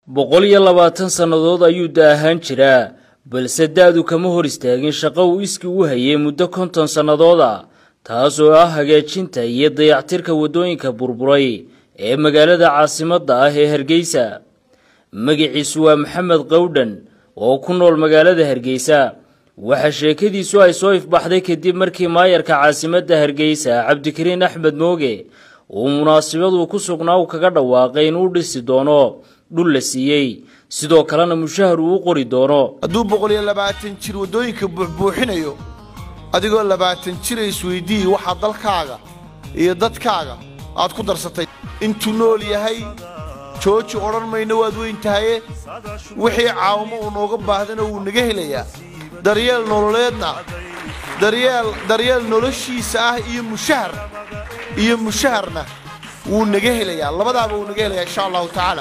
boqol iyo labaatan sannadood ayuu da ahaan jiraa balse da-du kama hor istaagin shaqo uu iski u hayay muddo konton sannadood ah taas oo ah hagaajinta iyo dayactirka waddooyinka burburay ee magaalada caasimadda ah ee hargeysa magaciisu waa maxamed qowdhan oo ku nool magaalada hargeysa waxaa sheekadiisu ay soo ifbaxday kadib markii maayarka caasimadda hargeysa cabdikariin axmed mooge uu munaasabaduu ku sugnaa uu kaga dhawaaqay inuu dhisi doono dhul la siiyey sidoo kalena mushahar uu u qori doono hadduu boqol iyo labaatan jir waddooyinka buuxbuuxinayo adigoo labaatan jira isweyddiiyi waxaa dalkaaga iyo dadkaaga aad ku darsatay intuu nool yahay jooji odhan mayno waad weyn tahaye wixii caawimo uu nooga baahdana wuu naga helayaa daryeel nololeedna daryeel daryeel noloshiisa ah iyo mushahar iyo mushaharna wuu naga helayaa labadaaba wuu naga helayaa insha allahu tacaala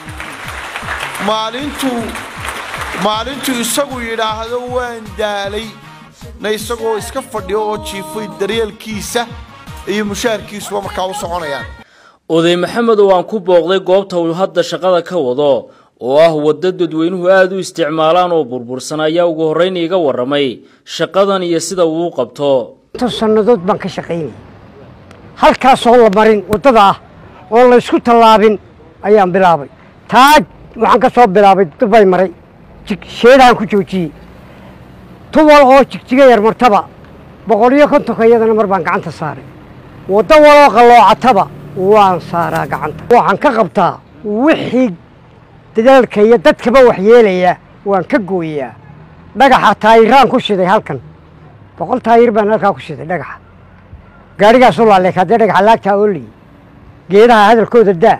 maalintuu maalintuu isagu yidhaahdo waan daalay na isagoo iska fadhiyo oo jiifay daryeelkiisa iyo mushaharkiisuba markaa u soconayaan oday maxamed oo aan ku booqday goobta uu hadda shaqada ka wado oo ah waddo dadweynuhu aada u isticmaalaan oo burbursan ayaa ugu horrayn iiga warramay shaqadan iyo sida uu u qabto inta sannadood baan ka shaqaynaya halkaasoo la marin waddada ah oo laysku tallaabin ayaan bilaabay taaj waxaan ka soo bilaabay dubbay maray sheedaan ku joojiyey tuwal oo jigjiga yar martaba boqol iyo kontonka iyadana mar baan gacanta saaray waddo waloo qalloocataba waan saaraa gacanta waxaan ka qabtaa wixii dadaalka iyo dadkaba waxyeelaya waan ka gooyaa dhagaxa taayiraan ku shiday halkan boqol taayir baan halkaa ku shiday dhagaxa gaadhigaasu laaleek haddee dhagaxa laagtaa ooliyey geedaha hadalkooda daa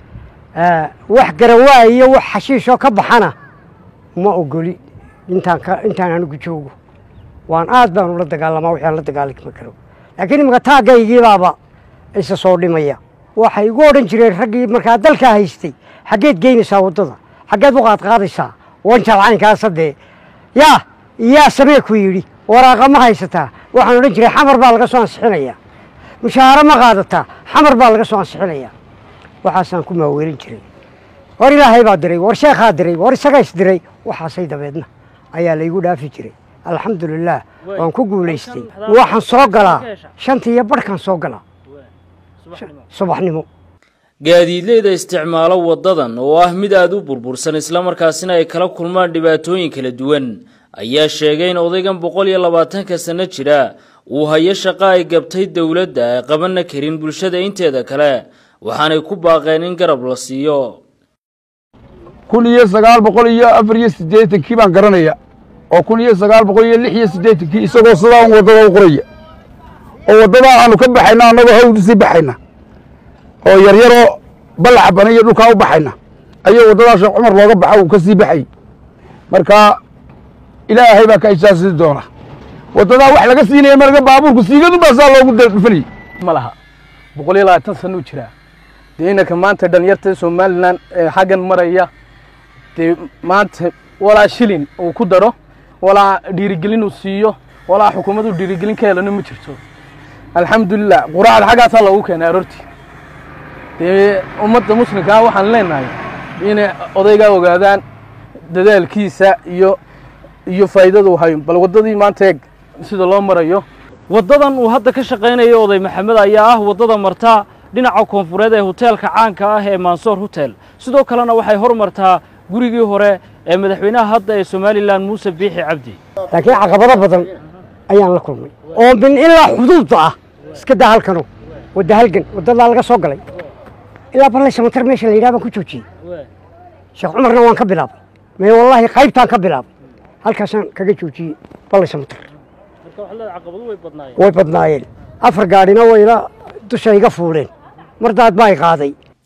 wax garawaa iyo wax xashiishoo ka baxana ma ogoli intaan ka intaan anigu joogo waan aad baan ula dagaalamaa wixii aan la dagaalami karo laakiin imika taaggaygiibaaba isa soo dhimaya waxay igu odhan jireen raggii markaa dalkaa haystay xaggeed geynaysaa waddada xaggeed u qaadqaadaysaa wanjaal caynkaasa dee yaa yaa samee ku yidhi waraaqa ma haysataa waxaan odhan jiray xamar baa laga soo ansixinayaa mushaaharo ma qaadataa xamar baa laga soo ansixinayaa waxaasaan ku maaweelin jiray war ilaahay baa diray war sheekhaa diray war isagaa is diray waxaasay dabeedna ayaa laygu dhaafi jiray alxamdulilaah waan ku guulaystay waxaan soo galaa shantii iyo barhkaan soo galaa subaxnimo gaadiidleyda isticmaalo waddadan oo ah mid aada u burbursan islamarkaasina ay kala kulmaan dhibaatooyin kala duwan ayaa sheegay in odaygan boqol iyo labaatanka sanno jira uu hayo shaqo ay gabtay dowladda ay qabanna karin bulshada inteeda kale waxaanay ku baaqeen in garab la siiyo kun iyo sagaal boqol iyo afar iyo siddeetankii baan garanaya oo kun iyo sagaal boqol iyo lix iyo siddeetankii isagoo sidaa un waddada u qoraya oo waddadaa aanu ka baxayna annagoo hawd usii baxayna oo yaryaroo ballaxa bana iyo dhulkaa u baxayna ayuu waddadaa sheekh cumar looga baxa uu ka sii baxay marka ilaahay baa ka ijaasidi doona waddadaa wax laga siinaya marga baabuurku siigadu baa saa loogu dhufanayey ma laha boqol iyo labaatan sanuu jiraa dee inanka maanta dhalinyarta somalilan ee xaggan maraya dee maanta walaa shilin uu ku daro walaa dhiirigelin uu siiyo walaa xukuumaddu dhiirigelin ka helano ma jirto alxamdulilah quraacda xaggaasaa loogu keenay aroortii dee ummadda muslimkaa waxaan leenahay inay odaygaa ogaadaan dadaalkiisa iyo iyo faa'iidada uu hayo bal waddadii maanta eeg sida loo marayo waddadan uu hadda ka shaqaynayo oday maxamed ayaa ah waddada marta dhinaca koonfureed ee hoteelka caanka ah ee mansoor hotel sidoo kalena waxay hor martaa gurigii hore ee madaxweynaha hadda ee somalilan muuse biixi cabdi laakiin caqabado badan ayaan la kulmay oo min ilaa xuduudda ah iska daa halkano wadda halgan waddadaa laga soo galay ilaa balle samatar meesha la yidhaha baan ku joojiyey sheekh cumarna waan ka bilaabay mee wallaahi qaybtaan ka bilaabay halkaasaan kaga joojiyey balle samatar way badnaayeen afar gaadhina wayla dusha iga fuuleen mar daad baa i qaaday